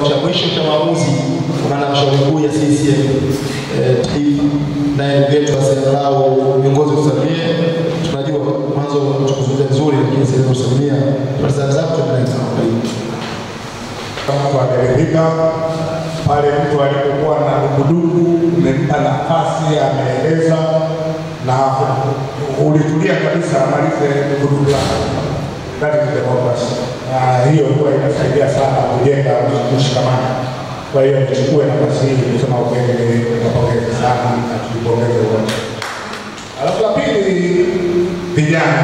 cha mwisho cha maamuzi kuna na mshauri mkuu ya CCM eh, taifa naye ndugu yetu Asenalao viongozi kusalimie. Tunajua mwanzo tukuzungumza vizuri, lakini sasa kusalimia tunasema zako tunaenda karibu. kama mtu ameridhika pale mtu alipokuwa na dukuduku, umempa nafasi, ameeleza na ulitulia kabisa, amalize dukuduku lake. That is democracy, na hiyo huwa inasaidia sana kujenga mshikamano. Kwa hiyo nichukue nafasi hii kusema ukweli, napongeza sana na tujipongeze wote. Alafu la pili, vijana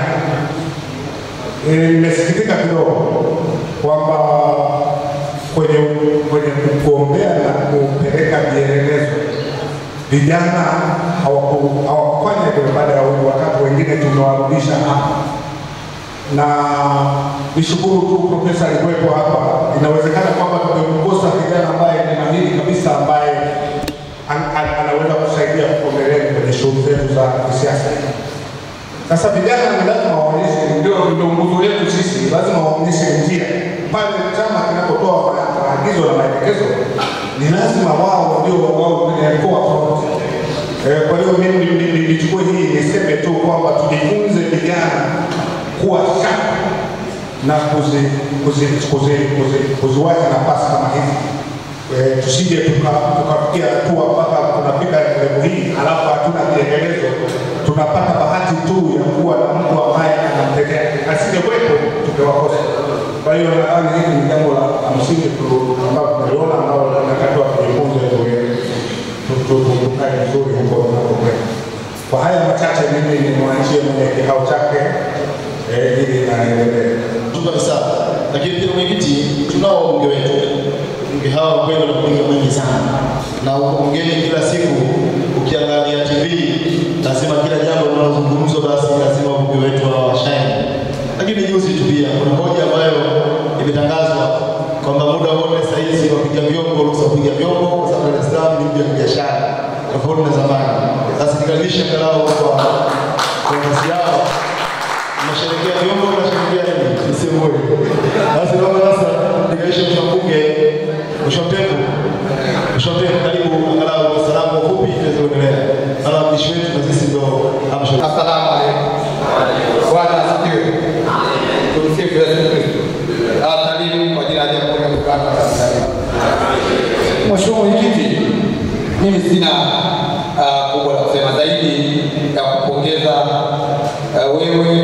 Eh, nimesikitika kidogo kwamba kwenye kwenye kuombea na kupeleka vielelezo vijana hawaku- hawakufanya hivyo baada ya huyu, wakati wengine tumewarudisha hapa, na nishukuru tu profesa alikuwepo hapa. Inawezekana kwamba tumemkosa kijana ambaye ni mahiri kabisa, ambaye an- an- anaweza kusaidia kuombeleni kwenye shughuli zetu za kisiasa. Sasa vijana ni lazima waonyeshe, ndio ndio nguvu yetu sisi, lazima waonyeshe njia pale chama kinapotoa ma- maagizo na maelekezo, ni lazima wao ndio wao kwenye mkoa front. Eh, kwa hiyo mimi ni- ni- ni- nichukue hii niseme tu kwamba tujifunze vijana kuwa sharp na kuzi kuzi kuzi kuzi kuziwacha nafasi kama hizi eh, tusije tuka- tukafikia hatua mpaka tunafika level hii alafu hatuna vielelezo, tunapata bahati tu ya kuwa na mtu ambaye anamtetea, asingekuwepo tungewakosa. Kwa hiyo nadhani hili ni jambo la la msingi tu- ambalo tunaliona ambalo tunatakiwa tujifunze, tu- tu- tu- tukae vizuri huko tunapokwenda. Kwa haya machache, mimi nimwachie mwenye kikao chake eh, ili naendelee. Tuko ni sawa, lakini pia mwenyekiti, tunao wabunge wetu. Wabunge hawa kwa kweli wana bunge mwingi sana, na uko bungeni kila siku, ukiangalia TV lazima kila jambo linalozungumzwa basi lazima wabunge wetu hawa washaini. Lakini juzi tu pia kuna hoja ambayo imetangazwa kwamba muda wote saa hizi wapiga vyombo ruhusa kupiga vyombo kwa sababu Dar es Salaam ni mji wa kibiashara tofauti na zamani. Sasa nikaribisha angalau kwa kwa nafasi yao Mnasherehekea vyombo, mnasherehekea nini? Sisi moja. Basi naomba sasa nikaisha mshabuke mshotevu. Mshotevu karibu angalau kwa salamu fupi tuweze kuendelea. Ala mdishi wetu na sisi ndio amsho. Asalamu alaikum. Bwana asifiwe. Tumsifu Yesu Kristo. Asalimu kwa jina la Jamhuri ya Muungano wa Tanzania. Mheshimiwa Mwenyekiti, mimi sina ah, kubwa la kusema zaidi ya kupongeza ah, wewe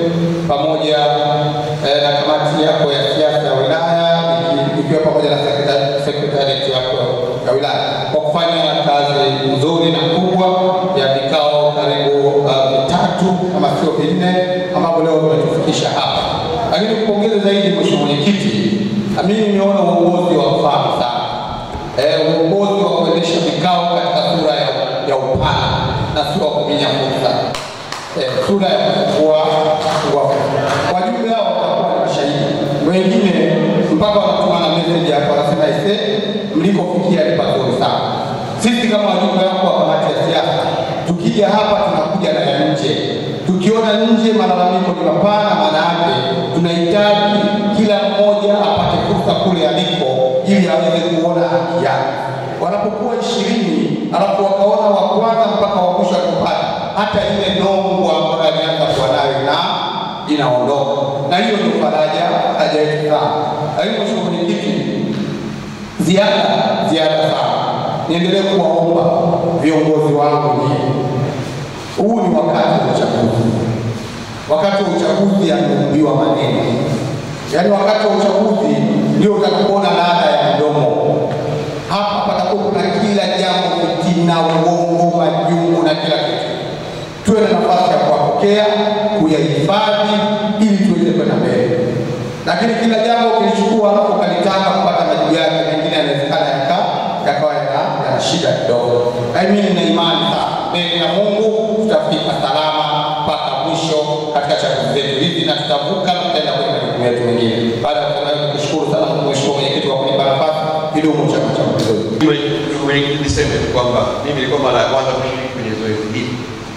pamoja eh, na kamati yako ya siasa ya wilaya iki- ikiwa pamoja na sekretari- sekretarieti yako ya wilaya kwa kufanya kazi nzuri na kubwa ya vikao karibu uh, vitatu kama sio vinne ambapo leo tumetufikisha hapa. Lakini kupongeza zaidi Mheshimiwa Mwenyekiti, na mimi nimeona uongozi wa mfano sana eh, uongozi wa kuendesha vikao katika sura ya, ya upana na sio wa kuminya fursa eh, sura ya kufungua kufungua fursa. Wajumbe hao watakuwa ni mashahidi, wengine mpaka wanatuma na message hapo, wanasema ise, mlikofikia ni pazuri sana. Sisi kama wajumbe wako wa kamati ya siasa, tukija hapa tunakuja na ya nje. Tukiona nje malalamiko ni mapana, maana yake tunahitaji kila mmoja apate fursa kule aliko, ili aweze kuona haki yake. Wanapokuwa ishirini alafu wakaona wa kwanza mpaka wa mwisho akupata, hata ile nongo ambayo alianza kuwa nayo na inaondoka, na hiyo ndio faraja faraja yetu sana. Lakini Mheshimiwa Mwenyekiti, ziada ziada sana, niendelee kuwaomba viongozi wangu nyinyi, huu ni wakati wa uchaguzi. Wakati wa uchaguzi yameumbiwa maneno, yaani wakati wa uchaguzi ndio utakuona ladha ya mdomo. Hapa patakuwa kuna kila jambo, fitina, uongo, majungu na kila kitu. Tuwe na nafasi ya kuwapokea, kuyahifadhi ili tuweze kwenda mbele lakini kila jambo ukilichukua alafu ukalitaka kupata majibu yake, mengine yanawezekana yaka- yakawa yana yana shida kidogo. Lakini mimi nina imani sana mbele ya Mungu tutafika salama mpaka mwisho katika chaguzi zetu hizi, na tutavuka na tutaenda kwenye majukumu yetu mengine. Baada ya kusema hivyo, nikushukuru sana Mheshimiwa Mwenyekiti kwa kunipa nafasi kidogo Chama cha Mapinduzi. Mwenyekiti, niseme tu kwamba mimi nilikuwa mara ya kwanza kushiriki kwenye zoezi hili.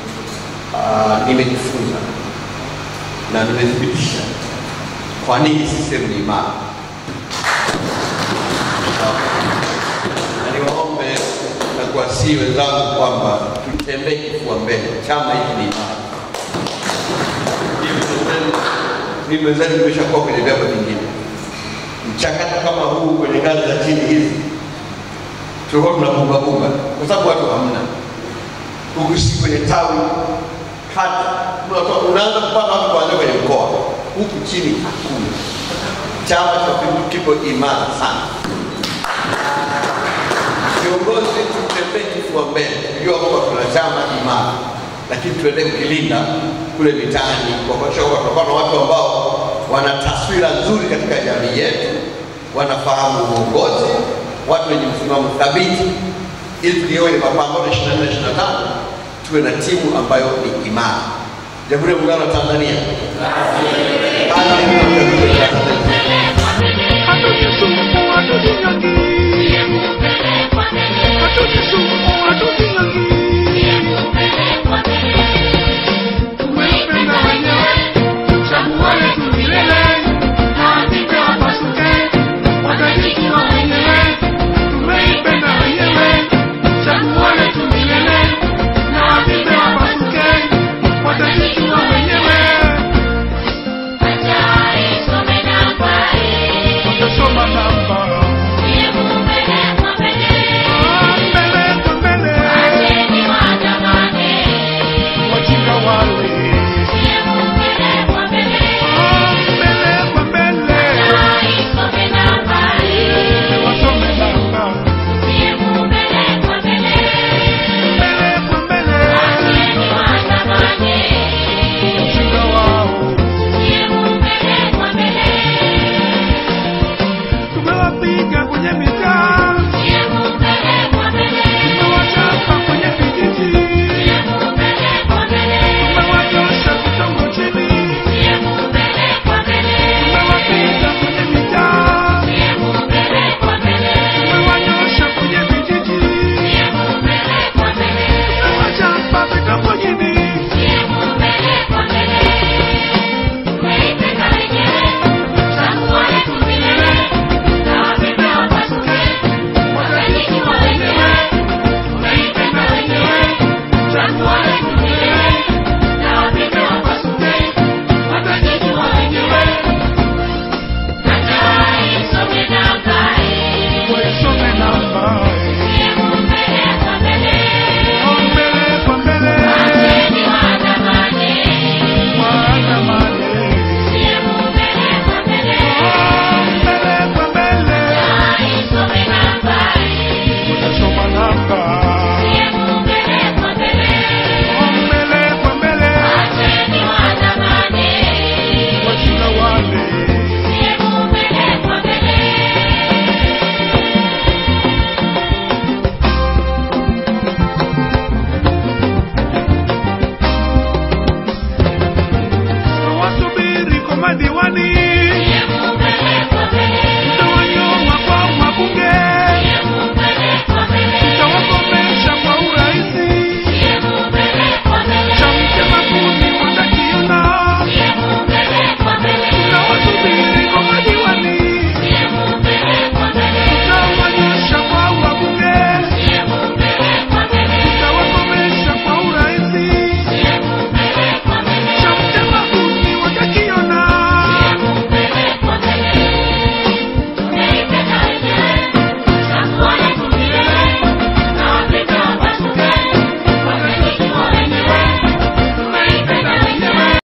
Ah, Nimejifunza na nimethibitisha kwa nini CCM ni imara. na niwaombe na kuwasihi wenzangu kwamba tutembee kifua mbele, chama hiki ni imara. Hivi wenzenu- Mimi wenzenu nimeshakuwa kwenye vyama vingine, mchakato kama huu kwenye ngazi za chini hizi tulikuwa tunabumbabumba kwa sababu watu hamna huku si kwenye tawi kata, unatoa- unaanza kupata watu kuanzia kwenye mkoa, huku chini hakuna. Chama cha Mapinduzi kipo imara sana. Viongozi tutembee kifua mbele, kujua kwamba tuna chama imara, lakini tuendelee kukilinda kule mitaani kwa kuhakikisha kwamba tunakuwa na watu ambao wana taswira nzuri katika jamii yetu, wanafahamu uongozi, watu wenye msimamo thabiti, ili tuliwe mapambano 24 25 tuwe na timu ambayo ni imara. Jamhuri ya Muungano wa Tanzania. Hadi